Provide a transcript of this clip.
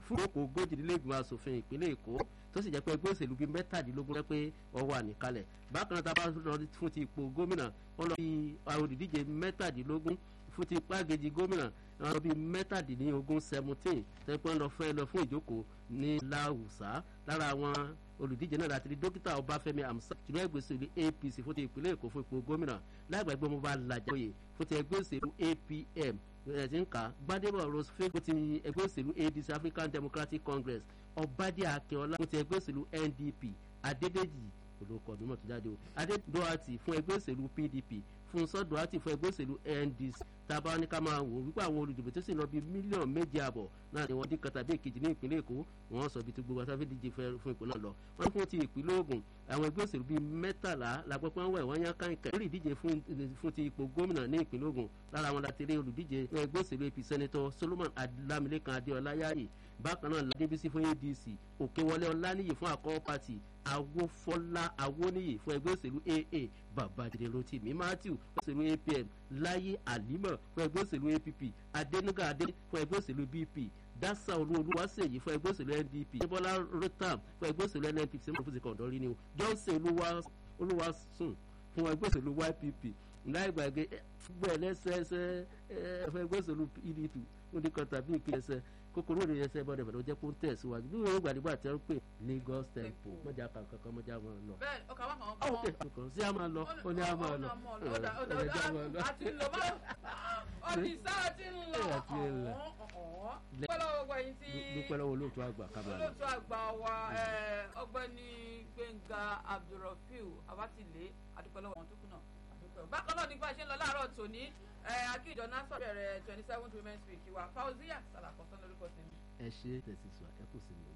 fún òkò ogójìlélẹ́gbọ̀n asòfin ìpínlẹ̀ èkó tó sì jẹ́ pé ẹgbẹ́ òṣèlú bíi mẹ́tàdínlógún rẹ́ pé wọ́n wà níkàlẹ̀ bákan náà tá a bá lọ fún ti ipò gómìnà wọ́n lọ bí olùdíje mẹ́tàdínlógún fún ti pàgẹ́jì gómìnà wọn lọ bí mẹ́tàdínlógún seventeen tẹ́pẹ́ lọ fẹ́ lọ fún ìjókòó ní láwùsá lára àwọn olùdíje náà láti rí dókítà ọbáfẹ́mi amsa tìlú ẹgbẹ́ òṣèlú apc fún ti ìpínlẹ̀ èkó fún ipò gómìnà lágbàgbé mo bá lajẹ oyè fún ti ẹgbẹ́ òṣèlú apm ẹ̀sìn ká gbadebo rose fake fún ti ẹgbẹ́ òṣèlú adc african democratic congress ọbádé akínọlá fún ti ẹgbẹ́ òṣèlú ndp adédèjì olùkọ́ mímọ́ tó jáde o adédọ́àtì fún ẹgbẹ́ òṣèlú pdp fún sọ́dọ̀àtì fún ẹgbẹ́ òṣèlú ndc tábà ní ká máa wò wípé àwọn olùdìbò tó sì lọ bíi mílíọ̀nù méje àbọ̀ náà ni wọ́n dín kan tàbí èkejì ní ìpínlẹ̀ èkó wọ́n sọ bí tó gbogbo asáfẹ́ díje fún ìpínlẹ̀ náà lọ wọ́n fún ti ìpínlẹ̀ ogun àwọn ẹgbẹ́ òṣèlú bíi mẹ́tàlá làgbọ́ pé wọ́n wẹ̀ wọ́n yán káńkà lórí ìdíje fún ti ipò gómìnà ní ìpínlẹ̀ ogun lára wọn láti rí olùdíje ẹgbẹ́ òṣèlú apc sẹ́nitọ́ solomon adilamilekan adéọlá yáyì bákan náà ládébísí fún adc òkèwọlé ọláníyì fún àkọ́kọ́ pàtì awófọlá awóníyì fún ẹgbẹ́ òṣèlú aa babájídé rotimi matthew fún òṣèlú apm láyé àlímọ̀ fún ẹgbẹ́ òṣèlú app adẹnuga adé fún ẹgbẹ́ òṣèlú bp dasa olúwaṣèyí fún ẹgbẹ́ òṣèlú ndp débọ́lá rotam fún ẹgbẹ́ òṣèlú nnpp sẹ́mi fún ti kọ̀ọ̀dọ́ rí ni o johnson olúwaṣùn fún ẹgbẹ́ òṣèlú ypp láì gbàgbé gbọ́ ẹlẹ́sẹẹsẹ fún ẹgbẹ́ òṣèlú pdp ó ní kan tàbí ìpínlẹ̀ ẹsẹ̀ kókóró ní ẹsẹ̀ bọ́dẹ̀ bẹ̀rẹ̀ ó jẹ́ kó ń tẹ̀síwájú bí wọ́n gbàdúgbà tẹ́ ń pè lagos tempo mọ́jà kankan mọ́jà máa lọ. bẹ́ẹ̀ ọkà wà kàn ó kè kàn sí a máa lọ ó ní a máa lọ ọ̀dà àti lọ bá ọ̀dìsá ti ń lọ dúpẹ́ lọ́wọ́ gbogbo ẹ̀yin tí dúpẹ́ lọ́wọ́ olóòtú àgbà kábàámọ̀. olóòtú àgbà wa ọgbẹ́ni gbẹ̀ngà abdulrafiu abatile adúpẹ́ lọ́wọ́ wọn tó kù náà bákan náà nípa ṣe ń lọ láàárọ̀ tòní akíjọ nasa bẹ̀rẹ̀ twenty seven women's week wa fauzia salakọ̀sán lórúkọ tèmi. ẹ ṣe tẹ̀sí sọ ẹ kò sí mi.